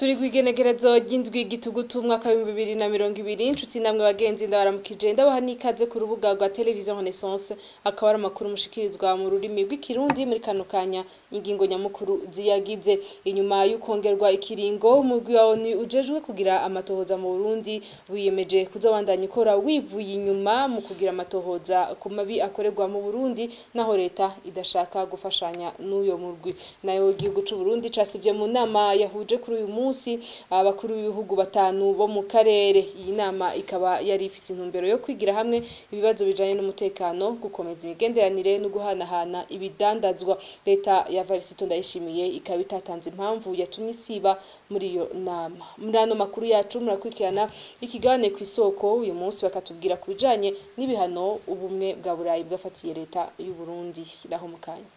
turi kwigenekerezo ry'indwi gitugutu umwaka w'ibihumbi bibiri na mirongo ibiri inshuti namwe bagenzi ndabaramukije ndabaha n'ikaze ku rubuga rwa televiziyo renaissance akaba ari amakuru mushikirizwa mu rurimi rw'ikirundi muri kano kanya ingingo nyamukuru ziyagize inyuma y'ukongerwa ikiringo umugwi wa onu ujejwe kugira amatohoza mu burundi wiyemeje kuzabandanya ikora wivuye inyuma mu kugira amatohoza ku mabi akorerwa mu burundi naho leta idashaka gufashanya n'uyo murwi nayo igihugu c'u Burundi casivye mu nama yahuje kuri uyu munsi abakuru b'ibihugu batanu bo mu karere iyi nama ikaba yari ifise intumbero yo kwigira hamwe ibibazo bijanye n'umutekano gukomeza imigenderanire no guhanahana ibidandazwa leta ya Varisito ndayishimiye ikaba itatanze impamvu yatumye isiba muri iyo nama muri ano makuru yacu murakurikirana ikigane ku isoko uyu munsi bakatubwira ku bijanye n'ibihano ubumwe bwa burayi bwafatiye leta y'u Burundi naho mu kanya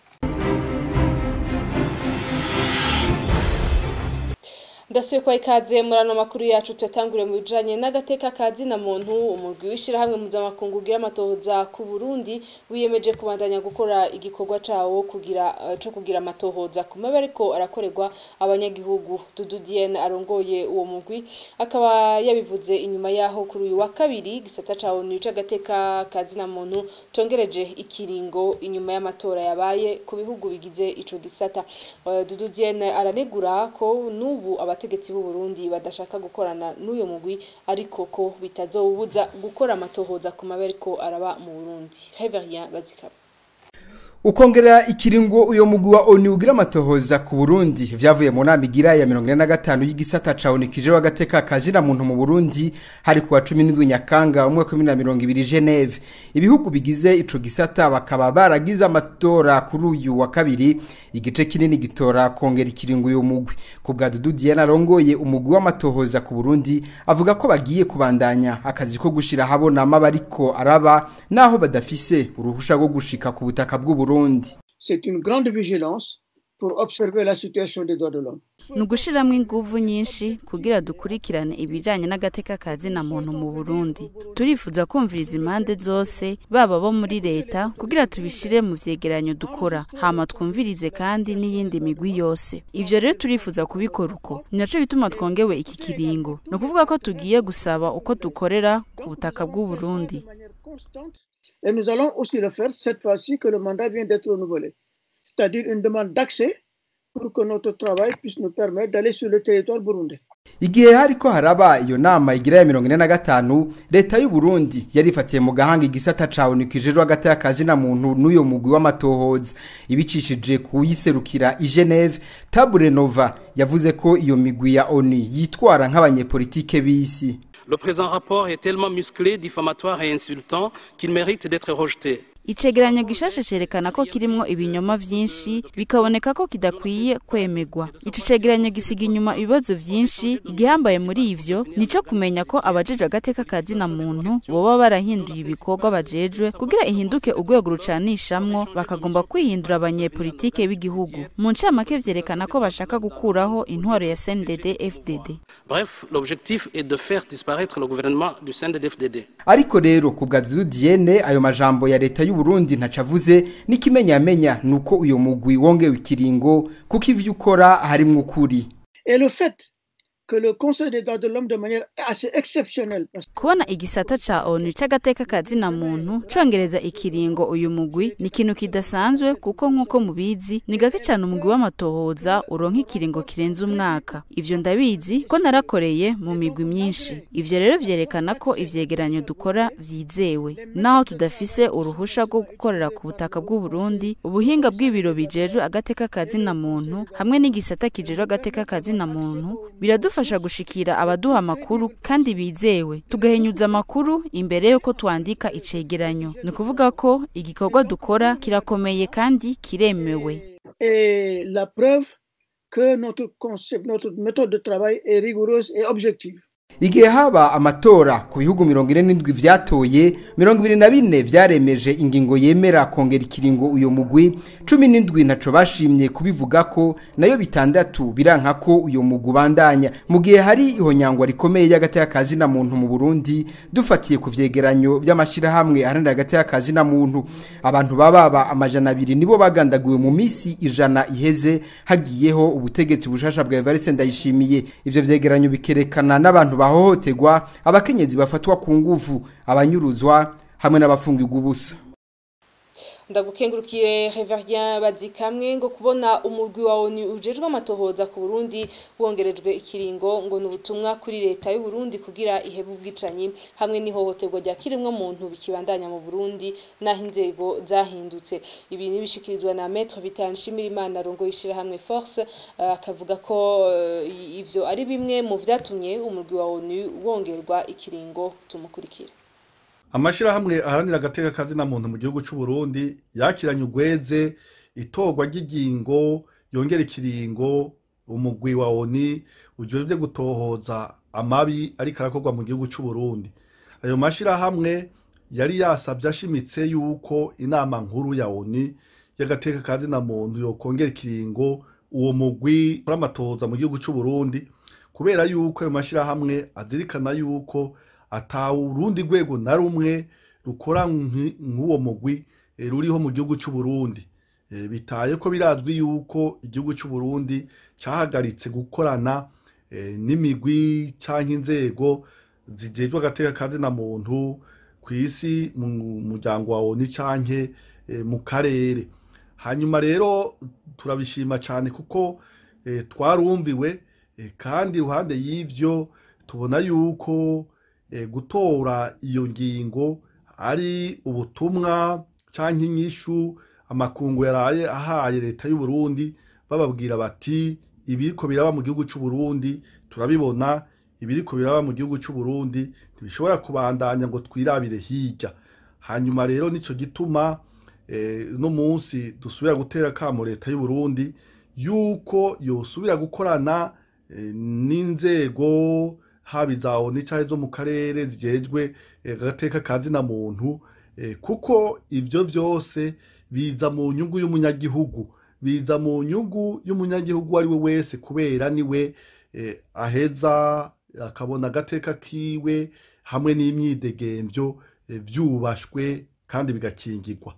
ndasuye kwa ikaze muri ano makuru yacu tuyatangure mu bijanye n'agateka kazi na muntu umurwi w'ishirahamwe mpuzamakungu ugira amatohoza ku Burundi wiyemeje kubandanya gukora igikorwa cawo kugira uh, co kugira amatohoza ku mabi ariko arakorerwa abanyagihugu Dudu Diene arongoye uwo murwi akaba yabivuze inyuma yaho kuri uyu wa kabiri gisata cawo ni c'agateka kazi na muntu congereje ikiringo inyuma y'amatora yabaye ku bihugu bigize ico gisata uh, Dudu Diene aranegura ko nubu aba abategetsi b'u Burundi badashaka gukorana n'uyo mugwi ariko ko bitazowubuza gukora amatohoza ku maberiko araba mu Burundi Heverien Bazikaba ukongera ikiringo uyo mugwi wa ONU ugira amatohoza ku Burundi vyavuye mu nama igira ya 45 y'igisata ca ONU kije wagateka kazira muntu mu Burundi hari kuwa 17 Nyakanga umwaka wa 2020 Geneve ibihugu bigize ico gisata bakaba baragize amatora kuri uyu wa kabiri igice kinini gitora kongera ikiringo uyo mugwi ku bwa Dudu Diana rongoye umugwi w'amatohoza ku Burundi avuga ko bagiye kubandanya akazi ko gushira habona amabariko araba naho badafise uruhusha rwo gushika ku butaka bw'u Burundi. C'est une grande vigilance pour observer la situation des droits de l'homme. ni ugushyiramo ingufu nyinshi kugira dukurikirane ibijyanye n'agateka kazi na muntu mu burundi turifuza kumviriza impande zose baba bo muri leta kugira tubishyire mu vyegeranyo dukora hama twumvirize kandi n'iyindi migwi yose ivyo rero turifuza kubikora uko ni naco gituma twongewe iki kiringo ni ukuvuga ko tugiye gusaba uko dukorera ku butaka bw'u Burundi Et nous allons aussi le faire cette fois-ci que le mandat vient d'être renouvelé. C'est-à-dire une demande d'accès pour que notre travail puisse nous permettre d'aller sur le territoire burundais. igihe hariko haraba iyo nama igira ya mirongo ine na gatanu leta y'u Burundi yarifatiye mu gahanga igisata ca ONU kijejwe hagati y'akazi na muntu n'uyo mugwi w'amatohoza ibicishije kuyiserukira i Geneve Tabure Nova yavuze ko iyo migwi ya ONU yitwara nk'abanyepolitike b'isi Le présent rapport est tellement musclé, diffamatoire et insultant qu'il mérite d'être rejeté. icegeranyo gishashe cerekana ko kirimwo ibinyoma vyinshi bikaboneka ko kidakwiye kwemegwa ico cegeranyo gisiga inyuma ibibazo vyinshi igihambaye muri ivyo nico kumenya ko abajejwe agateka kazi na muntu boba barahinduye ibikorwa bajejwe kugira ihinduke urwego rucanishamwo bakagomba kwihindura abanyepolitike b'igihugu mu ncamake vyerekana ko bashaka gukuraho intwaro ya CNDD FDD Bref, l'objectif est de faire disparaître le gouvernement du CNDD-FDD. ariko rero ku bwa Dudu Diene ayo majambo ya leta y'u Burundi ntacavuze n'ikimenyamenya nuko uyo mugwi wongewe ikiringo kuko ivyo ukora harimwo ukuri Et le fait que le Conseil des droits de l'homme de manière assez exceptionnelle, parce kubona igisata ca onu c'agateka kazi na muntu congereza ikiringo uyu mugwi ni ikintu kidasanzwe kuko nk'uko mubizi ni gake cane umugwi w'amatohoza uronka ikiringo kirenze umwaka ivyo ndabizi ko narakoreye mu migwi myinshi ivyo rero vyerekana ko ivyegeranyo dukora vyizewe naho tudafise uruhusha rwo gukorera ku butaka bw'u Burundi ubuhinga bw'ibiro bijejwe agateka kazi na muntu hamwe n'igisata kijejwe agateka kazi na muntu biradufasha gushikira abaduha amakuru kandi bizewe tugahinyuza amakuru imbere yuko twandika icegeranyo ni ukuvuga ko igikorwa dukora kirakomeye kandi kiremewe et la preuve que notre concept, notre méthode de travail est rigoureuse et objective. igihe haba amatora ku bihugu mirongo ine n'indwi vyatoye mirongo ibiri na bine vyaremeje ingingo yemera kongera ikiringo uyo mugwi cumi n'indwi ntaco bashimye kubivuga ko nayo bitandatu biranka ko uyo mugwi ubandanya mu gihe hari ihonyangwa rikomeye y'agati y'akazi na muntu mu burundi dufatiye ku vyegeranyo vy'amashirahamwe aharanira agati y'akazi na muntu abantu bababa amajana abiri nibo bagandaguwe mu misi ijana iheze hagiyeho ubutegetsi bushasha bwa evariste ndayishimiye ivyo vyegeranyo bikerekana n'abantu bahohoterwa abakenyezi bafatwa ku nguvu abanyuruzwa hamwe n'abafungirwa ubusa ndagukengurukire Reverien Bazikamwe ngo kubona umurwi wa ONU ujejwe amatohoza ku Burundi wongerejwe ikiringo ngo nubutumwa kuri leta y'u Burundi kugira ihebe ubwicanyi hamwe n'ihohoterwa rya kirimwe muntu bikibandanya mu Burundi naho inzego zahindutse ibi nibishikirizwa na Maître Vital Nshimirimana rongo yishira hamwe Force akavuga uh, ko uh, ivyo ari bimwe mu vyatumye umurwi wa ONU wongerwa ikiringo tumukurikira amashirahamwe aharanira agateka kazina muntu mu gihugu c'u Burundi yakiranye ugweze itorwa ry'ingingo yongera ikiringo umugwi wa ONU ujejwe gutohoza amabi ariko arakorwa mu gihugu c'u Burundi ayo mashirahamwe yari yasavye ashimitse yuko inama nkuru ya ONU y'agateka kazina muntu yokongera ikiringo uwo mugwi uramatoza mu gihugu c'u Burundi kubera yuko ayo mashirahamwe azirikana yuko ata urundi rwego na rumwe rukora nk'uwo mugwi ruriho mu gihugu cy'u Burundi bitaye ko birazwi yuko igihugu cy'u Burundi cyahagaritse gukorana n'imigwi cyangwa inzego zijejwe agateka kazi na muntu ku isi mu muryango wa ONU canke mu karere hanyuma rero turabishima cyane kuko twarumviwe kandi iruhande y'ivyo tubona yuko gutora iyo ngingo ari ubutumwa cyangwa inyishu amakungu yaraye ahaye leta y'u Burundi bababwira bati ibiriko biraba mu gihugu cy'u Burundi turabibona ibiriko biraba mu gihugu cy'u Burundi ntibishobora kubandanya ngo twirabire hirya hanyuma rero nico gituma no munsi dusubira gutera kamo leta y'u Burundi yuko yosubira gukorana n'inzego haba iza ONU canke zo mu karere zijejwe agateka kazi na muntu kuko ivyo vyose biza mu nyungu y'umunyagihugu biza mu nyungu y'umunyagihugu ari we wese kubera niwe aheza akabona agateka kiwe hamwe n'imyidegemvyo vyubashwe kandi bigakingirwa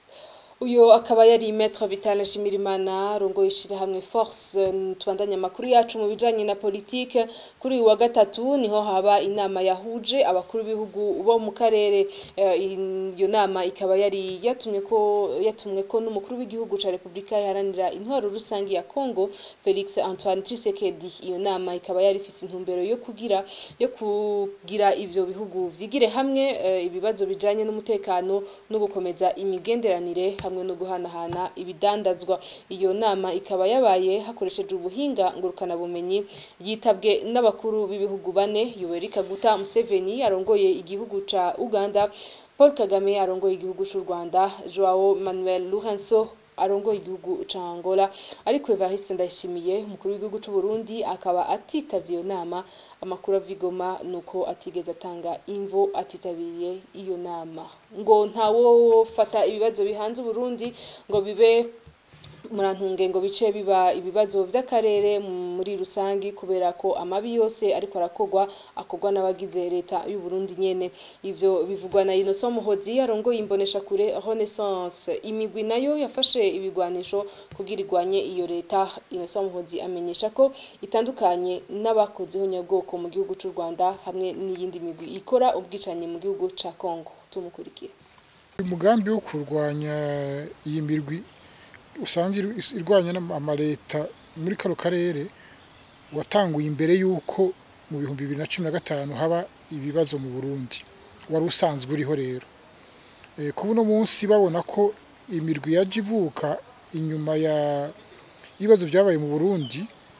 uyo akaba yari Maître Vital Nshimirimana rongo yishira hamwe force tubandanya amakuru yacu mu bijanye na politique kuri uyu wa gatatu niho haba inama yahuje abakuru b'ibihugu bo mu karere iyo nama ikaba yari yatumye ko yatumwe ko n'umukuru w'igihugu ca Republika yaharanira intwaro rusangi ya Congo Felix Antoine Tshisekedi iyo nama ikaba yari ifise intumbero yo kugira yo kugira ivyo bihugu vyigire hamwe ibibazo bijanye n'umutekano no gukomeza imigenderanire hamwe no guhanahana ibidandazwa iyo nama ikaba yabaye hakoresheje ubuhinga ngurukana bumenyi yitabwe n'abakuru b'ibihugu bane Yoweri Kaguta Museveni arongoye igihugu ca Uganda Paul Kagame arongoye igihugu c'u Rwanda Joao Manuel Lourenço arongoye igihugu ca Angola ariko Evariste Ndayishimiye umukuru w'igihugu c'u Burundi akaba atitavye iyo nama amakuru avigoma nuko atigeze atanga imvo atitabiriye iyo nama ngo ntawo fata ibibazo bihanze Burundi ngo bibe murantunge ngo bice biba ibibazo vy'akarere muri rusangi kubera ko amabi yose ariko arakogwa akogwa n'abagize leta y'u Burundi nyene ivyo bivugwa na Innocent Muhozi arongoye imbonesha kure Renaissance imigwi nayo yafashe ibigwanisho kugira igwanye iyo leta Innocent Muhozi amenyesha ko itandukanye n'abakozeho nyabwoko mu gihugu c'u Rwanda hamwe n'iyindi migwi ikora ubwicanyi mu gihugu ca Congo tumukurikira umugambi wo kurwanya iyi mirwi usanga irwanya amaleta muri kano karere watanguye imbere y'uko mu bihumbi bibiri na cumi na gatanu haba ibibazo mu burundi wari usanzwe uriho rero kuba uno munsi babona ko imirwi yaje ivuka inyuma y'ibibazo byabaye mu burundi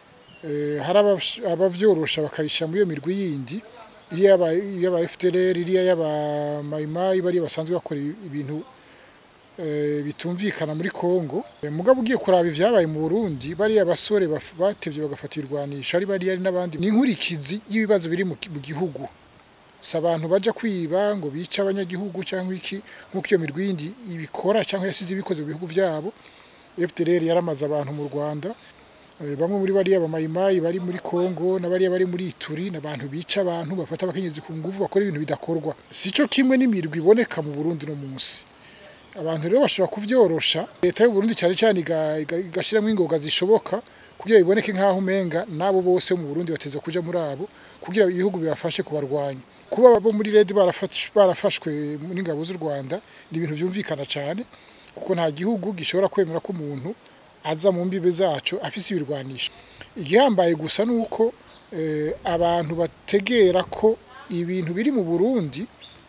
hari ababyorosha bakayishyira muri iyo mirwi yindi iriya y'aba fdr iriya y'aba mayimayi bariya basanzwe bakora ibintu eh, bitumvikana muri Kongo Eh, mugabo ugiye kuraba ivyabaye mu Burundi bariya basore baf- batevye bagafata irwanisha ari bari ari n'abandi ni inkurikizi y'ibibazo biri mu ki- mu gihugu si abantu baja kwiba ngo bice abanyagihugu cyangwa iki nk'uko iyo mirwi yindi ibikora cyangwa yasize ibikoze mu bihugu byabo FDLR yaramaze abantu mu Rwanda Eh, bamwe muri bariya bamayimayi bari muri Kongo na bariya bari muri Ituri n'abantu bica abantu bafata abakenyezi ku nguvu bakora ibintu bidakorwa sico kimwe n'imirwi iboneka mu Burundi no munsi abantu rero bashobora kubyorosha leta y'u Burundi cyane cyane iga- iga- igashiramo ingoga zishoboka kugira biboneke nk'aho umenga nabo bose mu Burundi bateza kuja muri abo kugira ibihugu bibafashe kubarwanya kuba abo muri red barafashwe barafashwe n'ingabo z'u Rwanda ni ibintu byumvikana cyane kuko nta gihugu gishobora kwemera ko umuntu aza mu mbibe zacu afise ibirwanisho igihambaye gusa nuko eh, abantu bategera ko ibintu biri mu Burundi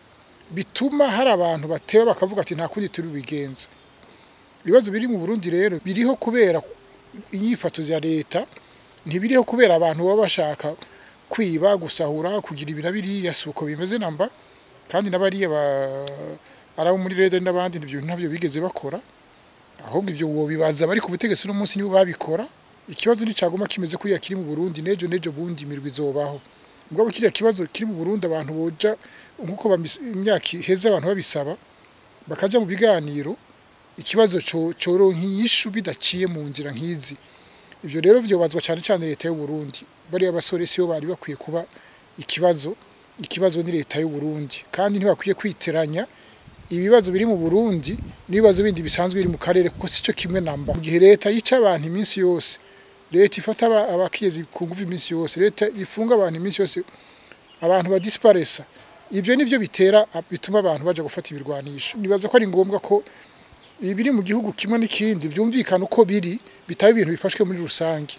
bituma hari abantu bateba bakavuga ati nta kundi turi bigenza ibibazo biri mu Burundi rero biriho kubera inyifato za leta ntibiriho kubera abantu baba bashaka kwiba gusahura kugira ibintu biriya si uko bimeze namba kandi n'abariya ba- ari abo muri leta n'abandi ibyo ntabyo bigeze bakora ahubwo ibyo wobibaza bari ku butegetsi uno munsi nibo babikora ikibazo nticaguma kimeze kuriya kiri mu Burundi nejo nejo bundi imirwi izobaho mugabo kiriya kibazo kiri mu Burundi abantu boja nkuko bamis- imyaka iheze abantu babisaba bakaja mu biganiro ikibazo co coronka inyishu bidaciye mu nzira nk'izi ibyo rero byobazwa cyane cyane leta y'u Burundi bariya basore siyo bari bakwiye kuba ikibazo ikibazo ni leta y'u Burundi kandi ntibakwiye kwiteranya ibibazo biri mu Burundi n'ibibazo bindi bisanzwe biri mu karere kuko sico kimwe namba mu gihe leta yica abantu iminsi yose leta ifata aba- abakiyezi ku nguvu iminsi yose leta ifunga abantu iminsi yose abantu badisparesa ibyo nivyo bitera bituma abantu baja gufata ibirwanisho nibaza ko ari ngombwa ko ibiri mu gihugu kimwe n'ikindi byumvikana uko biri bitaba ibintu bifashwe muri rusange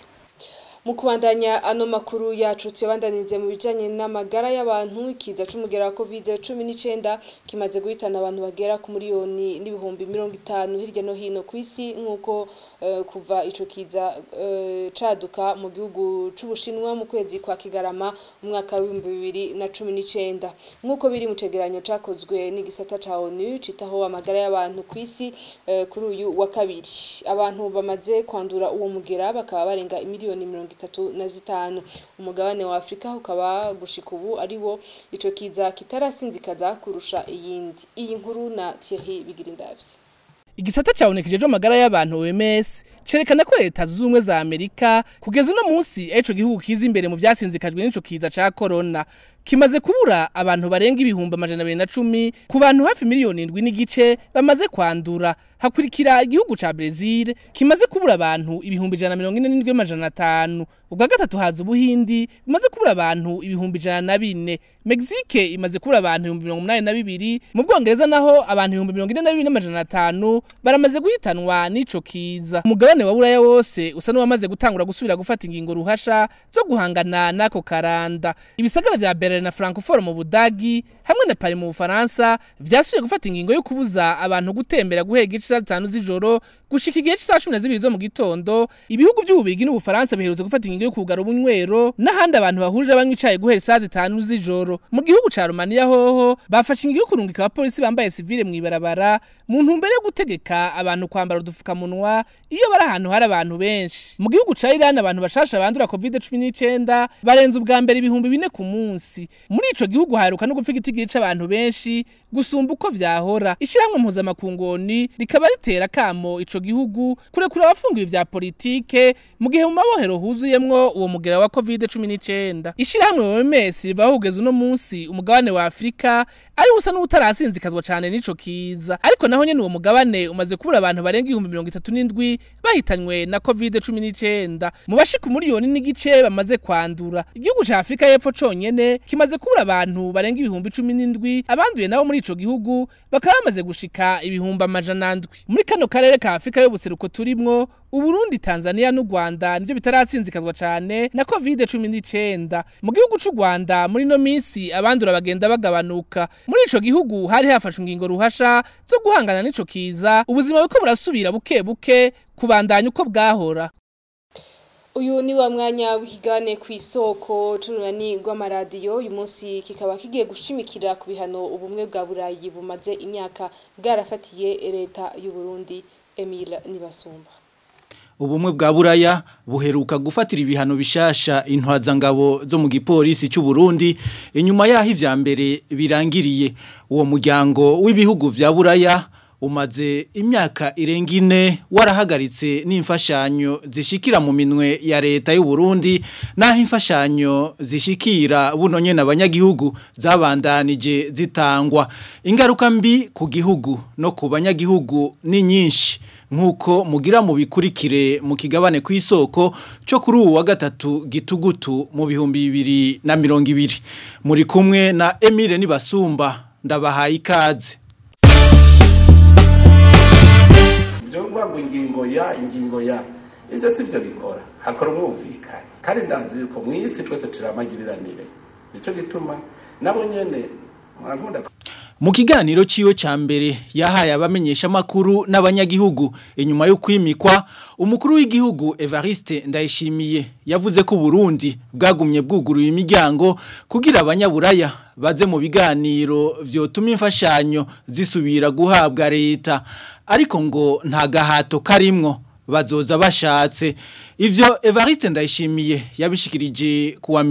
mu kubandanya ano makuru yacu tuyabandanize mu bijanye n'amagara y'abantu ikiza c'umugera wa covid cumi n'icenda kimaze guhitana abantu bagera ku miliyoni n'ibihumbi mirongo itanu hirya no hino ku isi nk'uko eh, kuva ico kiza eh, caduka mu gihugu c'ubushinwa mu kwezi kwa kigarama umwaka w'ibihumbi bibiri na cumi n'icenda nk'uko biri mu cegeranyo cakozwe n'igisata ca onu citaho amagara y'abantu ku isi eh, kuri uyu wa kabiri abantu bamaze kwandura uwo mugera bakaba barenga imiliyoni mirongo itatu na zitanu umugabane wa afurika ukaba gushika ubu ari wo ico kiza kitarasinzikaza kurusha iyindi iyi nkuru na thierry bigirindavye igisata cabonekeje amagara y'abantu OMS cerekana ko leta zunze ubumwe za Amerika kugeza uno munsi ico gihugu kiza imbere mu vyasinzikajwe n'ico kiza ca corona kimaze kubura abantu barenga ibihumbi amajana abiri na cumi ku bantu hafi miliyoni indwi n'igice bamaze kwandura hakurikira igihugu ca Brazil kimaze kubura abantu ibihumbi ijana na mirongo ine n'indwi amajana atanu ubwa gatatu haza ubuhindi bumaze kubura abantu ibihumbi ijana na bine Mexique imaze kubura abantu ibihumbi mirongo umunani na bibiri mu Bwongereza naho abantu ibihumbi mirongo ine na bibiri n'amajana atanu baramaze guhitanwa n'ico kiza umugabane wa buraya wose usa n'uwamaze gutangura gusubira gufata ingingo ruhasha zo guhangana n'ako karanda ibisagara vya Berlin na Francfort mu Budagi hamwe na Paris mu Bufaransa vyasubiye gufata ingingo yo kubuza abantu gutembera guhera igice saa zitanu z'ijoro gushika igihe cy'isaha cumi na zibiri zo mu gitondo ibihugu by'ububirigi n'ubufaransa biherutse gufata ingingo yo kugara ubunywero n'ahandi abantu bahurira banywa icayi guhera isaha zitanu z'ijoro mu gihugu ca Romania hoho bafashe ingingo yo kurungika abapolisi bambaye sivile mw'ibarabara mu ntumbero yo gutegeka abantu kwambara udufukamunwa iyo bari ahantu hari abantu benshi mu gihugu ca Iran abantu bashasha bandura covid cumi n'icenda barenze ubwa mbere ibihumbi bine ku munsi muri ico gihugu haheruka no gupfa igitigiri c'abantu benshi gusumba uko vyahora ishirahamwe mpuzamakungoni rikaba ritera kamo ico gihugu kurekura abafungiwe vya politike mu gihe mu mabohero huzuyemwo uwo mugera wa covid cumi n'icenda ishirahamwe OMS rivaho kugeza uno munsi umugabane wa Afrika ari usa n'utarasinzikazwa cane n'ico kiza ariko naho nyene uwo mugabane umaze kubura abantu barenga ibihumbi mirongo itatu n'indwi bahitanywe na covid cumi n'icenda mu bashika umuriyoni n'igice bamaze kwandura igihugu ca Afrika y'epfo conyene kimaze kubura abantu barenga ibihumbi cumi n'indwi abanduye nabo muri ico gihugu bakaba bamaze gushika ibihumbi amajana ndwi muri kano karere ka Afrika y'ubuseruko turimwo Uburundi, Tanzania n'u Rwanda nivyo bitaratsinzikazwa cane na covid cumi n'icenda mu gihugu c'u Rwanda muri no minsi abandura bagenda bagabanuka muri ico gihugu hari hafashwe ingingo ruhasha zo guhangana n'ico kiza ubuzima buko burasubira buke buke kubandanya uko bwahora uyu ni wa mwanya w'ikigane ku isoko c'urunani rw'amaradiyo uyu munsi kikaba kigiye gushimikira ku bihano ubumwe bwa burayi bumaze imyaka bwarafatiye leta y'u Burundi Emile Nibasumba ubumwe bwa buraya buheruka gufatira ibihano bishasha intwazangabo zo mu gipolisi cy'u Burundi inyuma yaho ivya mbere birangiriye uwo muryango w'ibihugu vya buraya umaze imyaka irenga ine warahagaritse n'imfashanyo zishikira mu minwe ya leta y'u Burundi naho imfashanyo zishikira buno nyene abanyagihugu zabandanije zitangwa ingaruka mbi ku gihugu no ku banyagihugu ni nyinshi nkuko mugira mu bikurikire mu kigabane ku isoko cyo kuri ubu wa gatatu gitugutu mu bihumbi bibiri na mirongo ibiri muri kumwe na Emile Nibasumba ndabahaye ikaze byo ngo ingingo ya ingingo ya ibyo si byo bikora hakora umwumvikane kandi ndazi yuko mu isi twese turamagiriranire nicyo gituma nabo nyene mwankunda mu kiganiro ciwe ca mbere yahaye abamenyesha makuru n'abanyagihugu inyuma yo kwimikwa umukuru w'igihugu Evariste Ndayishimiye yavuze ko Burundi bwagumye bwuguruye imiryango kugira abanyaburaya baze mu biganiro vyotuma imfashanyo zisubira guhabwa leta ariko ngo nta gahato karimwo bazoza bashatse ivyo Evariste Ndayishimiye yabishikirije kuwa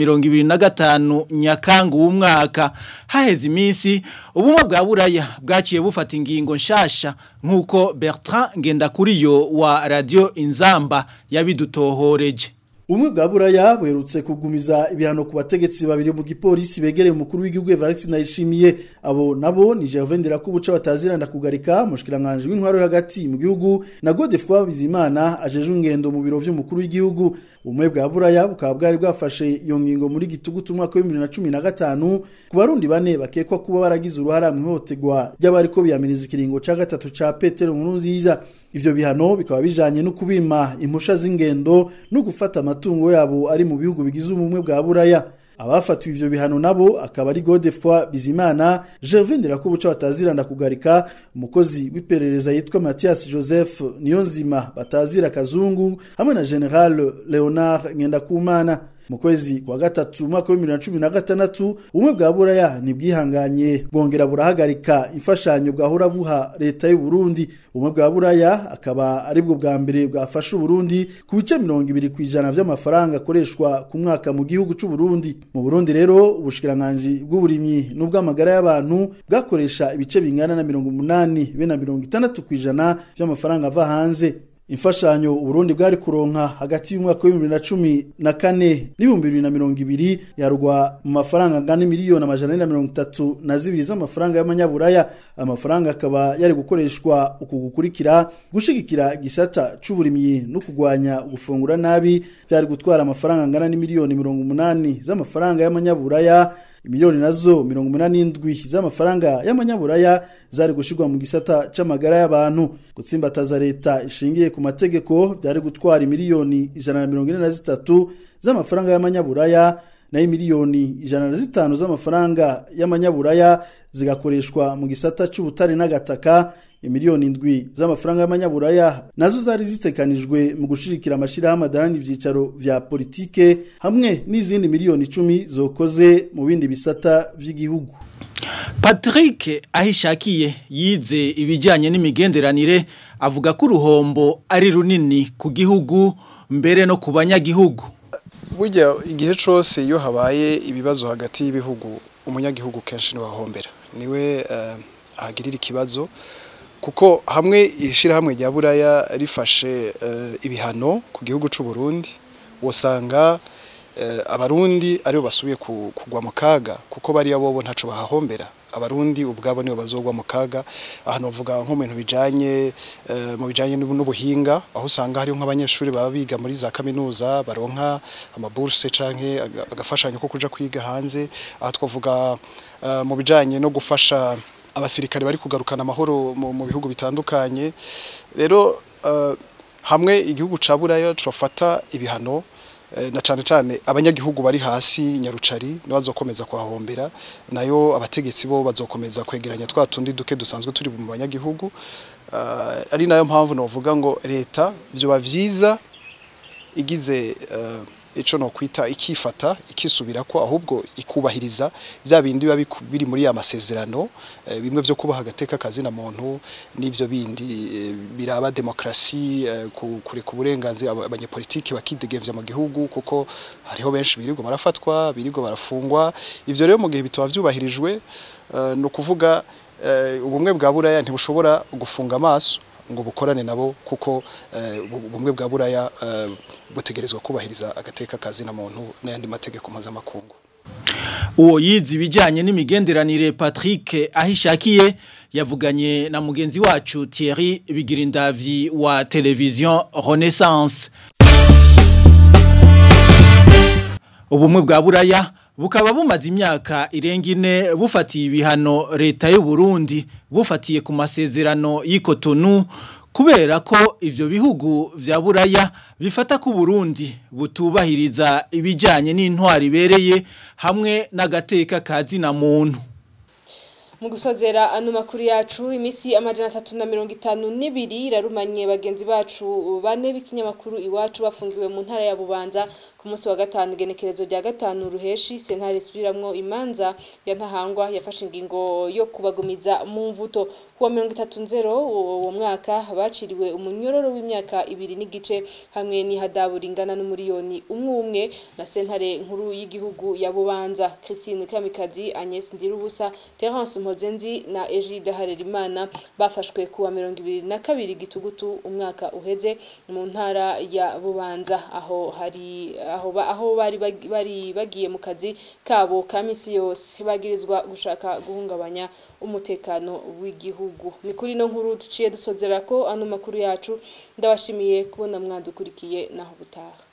2025 nyakanga w'umwaka haheze iminsi ubumwe bwa buraya bwaciye bufata ingingo nshasha nkuko Bertrand Ngendakuriyo wa Radio Inzamba yabidutohoreje Umwe bwa buraya buherutse kugumiza ibihano ku bategetsi babiri mu gipolisi begereye umukuru w'igihugu Evariste Ndayishimiye abo nabo ni Gervais Ndirakubuca bataziranda kugarika mushikiranganje w'intwaro hagati mu gihugu na Godefroid Bizimana ajeje ingendo mu biro vy'umukuru w'igihugu umwe bwa buraya bukaba bwari bwafashe iyo ngingo muri gitugutu umwaka wa 2015 ku barundi bane bakekwa kuba baragize uruhara mu ihotegwa ry'abariko biyamiriza ikiringo ca gatatu ca Petero Nkurunziza ivyo bihano bikaba bijanye no kubima impusha z'ingendo no gufata amatungo yabo ari mu bihugu bigize ubumwe bwa buraya abafatiwe ivyo bihano nabo akaba ari Godefroid Bizimana Gervais Ndirakubuca bataziranda kugarika umukozi w'iperereza yitwa Mathias Joseph Niyonzima batazira kazungu hamwe na General Leonard Ngendakumana mu kwezi kwa gatatu umwaka wa 2016 umwe bwa buraya nibwihanganye bwongera burahagarika imfashanyo bwahora buha leta y'u Burundi umwe bwa buraya akaba ari bwo bwa mbere bwafasha u Burundi ku bice 20 kwijana vy'amafaranga akoreshwa ku mwaka mu gihugu c'u Burundi mu Burundi rero ubushikiranganje bw'uburimyi n'ubw'amagara y'abantu bwakoresha ibice bingana na 80 be na 60 kwijana vy'amafaranga ava hanze imfashanyo uburundi bwari kuronka hagati y'umwaka wa 2014 n'ibihumbi 2020 yarugwa mu mafaranga angana miliyoni amajana ane na mirongo itatu na zibiri z'amafaranga y'amanyaburaya amafaranga akaba yari gukoreshwa uku gukurikira gushigikira igisata c'uburimyi no kugwanya gufungura nabi byari gutwara amafaranga angana n'imiliyoni mirongo umunani z'amafaranga y'amanyaburaya miliyoni nazo mirongo umunani n'indwi z'amafaranga y'amanyaburaya zari gushirwa mu gisata c'amagara y'abantu gutsimbataza leta ishingiye ku mategeko byari gutwara miliyoni ijana na mirongo ine na zitatu z'amafaranga y'amanyaburaya nayo miliyoni ijana na zitanu z'amafaranga y'amanyaburaya zigakoreshwa mu gisata c'ubutare n'agataka imiliyoni indwi z'amafaranga y'amanyaburaya nazo zari zitekanijwe mu gushirikira amashirahamwe adarani ivyicaro vya politike hamwe n'izindi miliyoni icumi zokoze mu bindi bisata vy'igihugu Patrick ahishakiye yize ibijyanye n'imigenderanire avuga ko uruhombo ari runini ku gihugu mbere no ku banyagihugu burya igihe cyose iyo habaye ibibazo hagati y'ibihugu umunyagihugu kenshi ntiwahombera niwe ahagirira ikibazo kuko hamwe ishyirahamwe rya buraya rifashe ibihano ku gihugu cy'u Burundi wasanga abarundi aribo basubiye kugwa mu kaga kuko bariya bobo ntaco bahahombera abarundi ubwabo nibo bazogwa mu kaga ahantu bavuga nko mu bintu bijanye mu bijanye n'ubuhinga aho usanga hariho nk'abanyeshuri baba biga muri za kaminuza baronka amaburse canke agafashanyo ko kuja kwiga hanze aha twavuga mu bijanye no gufasha abasirikare bari kugarukana amahoro mu bihugu bitandukanye rero hamwe igihugu ca buraya turafata ibihano na cyane cyane abanyagihugu bari hasi nyarucari bazokomeza kuhahombera nayo abategetsi bo bazokomeza kwegeranya twa tundi duke dusanzwe turi mu banyagihugu ari nayo mpamvu navuga ngo leta byoba byiza igize uh, ico no kwita ikifata ikisubira ko ahubwo ikubahiriza bya bindi biba biku- biri muri ya masezerano eh, bimwe byo kubaha agateka kazi na muntu n'ivyo bindi eh, biraba demokrasi eh, ku- kureka uburenganzira aba- abanyepolitiki bakidegemvya mu gihugu kuko hariho benshi birirwa barafatwa birirwa barafungwa ivyo rero mu gihe bitaba vyubahirijwe eh, no kuvuga eh, ubumwe bwa buraya ntibushobora gufunga amaso ngo bukorane nabo kuko eh, ubu- ubumwe bwa buraya eh, butegerezwa kubahiriza agateka kazi na muntu n'ayandi mategeko mpuzamakungu uwo yize ibijyanye n'imigenderanire Patrick ahishakiye yavuganye na mugenzi wacu Thierry Bigirindavyi wa televiziyo Renaissance ubumwe bwa buraya bukaba bumaze imyaka irenga ine bufatiye ibihano leta y'u Burundi bufatiye ku masezerano y'ikotonu kubera ko ivyo bihugu vya buraya bifata ku Burundi butubahiriza ibijanye n'intwari ibereye hamwe n'agateka kazi na muntu mu gusozera ano makuru yacu iminsi amajana atatu na mirongo itanu n'ibiri irarumanye bagenzi bacu bane b'ikinyamakuru iwacu bafungiwe mu ntara ya bubanza ku munsi wa gatanu igenekerezo rya gatanu ruheshi sentare isubiramwo imanza ya ntahangwa yafashe ingingo yo kubagumiza mu mvuto kuwa mirongo itatu nzero uwo mwaka baciriwe umunyororo w'imyaka ibiri n'igice hamwe n'ihadabu ringana n'umuriyoni umwe umwe na sentare nkuru y'igihugu ya bubanza christine kamikazi agnes ndirubusa terence mpozenzi na egide harerimana bafashwe kuwa mirongo ibiri na kabiri gitugutu umwaka uheze mu ntara ya bubanza aho hari aho ba- aho bari bag- bari bagiye mu kazi kabo ka misi yose bagirizwa gushaka guhungabanya umutekano w'igihugu ni kuri no nkuru duciye dusozera ko ano makuru yacu ndabashimiye kubona mwadukurikiye naho butaha